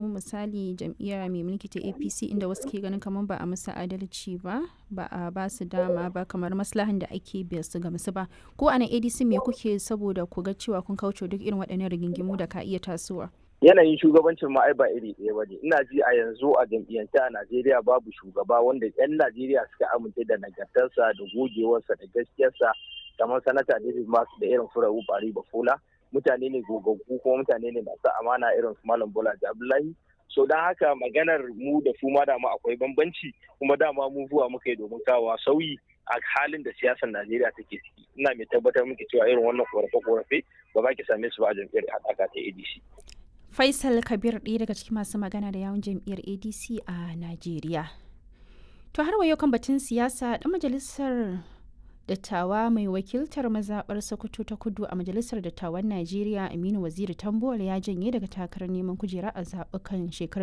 misali jam'iyya mai mulki ta apc inda wasu ke ganin kamar ba a musu adalci ba ba a ba su dama ba kamar maslahan da ake biya su ga musu ba ko a nan adc me kuke saboda ku ga cewa kun kauce duk irin waɗannan rigingimu da ka iya tasowa yanayin shugabancin ma ai ba iri ɗaya ba ne ina ji a yanzu a jam'iyyance a najeriya babu shugaba wanda 'yan najeriya suka amince da nagartarsa da gogewarsa da gaskiyarsa kamar sanata david masu da irin furawu bari bafola mutane ne gogaggu kuma mutane ne masu amana irin su malam bola abdullahi so don haka maganar mu da su ma dama akwai bambanci kuma dama mu zuwa muka yi domin kawo sauyi a halin da siyasar najeriya take ciki ina mai tabbatar muke cewa irin wannan korafe-korafe ba za ki same su ba a jam'iyyar haɗaka ta adc faisal kabir ɗaya daga cikin masu magana da yawun jam'iyyar adc a najeriya to har wayo kan batun siyasa ɗan majalisar dattawa mai wakiltar mazaɓar sokoto ta kudu a majalisar dattawan najeriya aminu waziri tambuwal ya janye daga takarar neman kujera a zaɓukan shekarar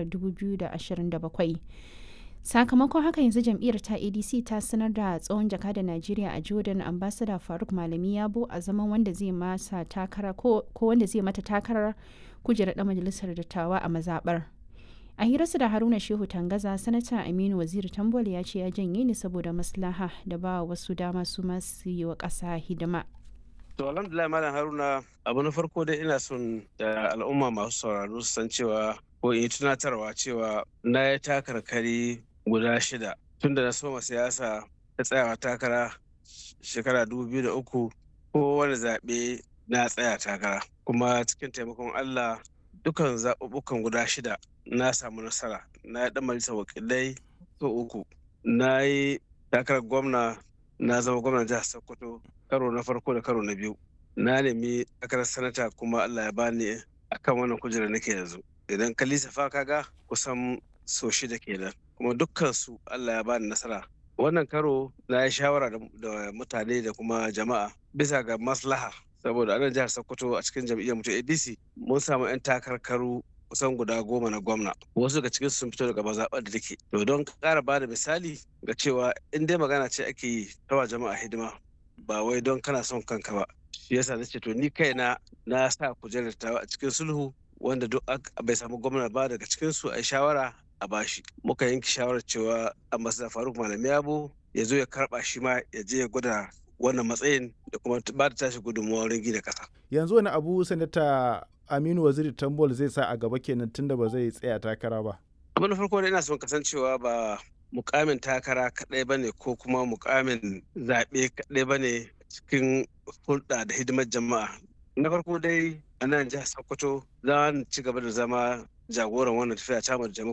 2027 sakamakon haka yanzu jam'iyyar ta adc ta sanar da tsohon jaka da najeriya a jordan ambassador faruk malami yabo a zaman wanda zai masa takara ko wanda zai mata takarar kujerar ɗan majalisar dattawa a mazaɓar a hirarsa da haruna shehu tangaza sanata aminu waziri tambol ya ce ya janye ne saboda maslaha da ba wasu dama su masu yi wa ƙasa hidima to alhamdulillah malam haruna abu na farko dai ina son da al'umma masu sauraro su san cewa ko in yi tunatarwa cewa na yi takarkari guda shida tun da na soma siyasa ta tsayawa takara shekara dubu biyu da uku ko wani zaɓe na tsaya takara kuma cikin taimakon allah dukan zaɓuɓɓukan guda shida na samu nasara na yi ɗan majalisar wakilai so uku na yi takarar gwamna na zama gwamnan jihar sokoto karo na farko da karo na biyu na nemi takarar sanata kuma allah ya bani akan wannan kujerar nake yanzu idan ka lissafa kaga kusan so shida kenan kuma dukkan su allah ya bani nasara wannan karo na yi shawara da mutane da kuma jama'a bisa ga maslaha saboda anan jihar sokoto a cikin jam'iyyar mutum adc mun samu 'yan takarkaru kusan guda goma na gwamna wasu daga cikin sun fito daga mazaɓar da take to don ƙara ba da misali ga cewa in dai magana ce ake yi tawa jama'a hidima ba wai don kana son kanka ba shi yasa na ce to ni kaina na sa kujerar tawa a cikin sulhu wanda duk bai samu gwamna ba daga cikin su a shawara a bashi muka yanke shawarar cewa ambassador faruk malami yabo ya zo ya karba shi ma ya je ya gwada wannan matsayin da kuma ba da tashi gudunmawa wurin gina ƙasa. yanzu wani abu sanata aminu waziri tambol zai sa a gaba kenan tunda ba zai tsaya takara ba abin da farko da ina son kasancewa ba mukamin takara kaɗai ba ne ko kuma mukamin zaɓe kaɗai ba ne cikin hulɗa da hidimar jama'a na farko dai a nan jihar sokoto za ci gaba da zama jagoran wannan tafiya ta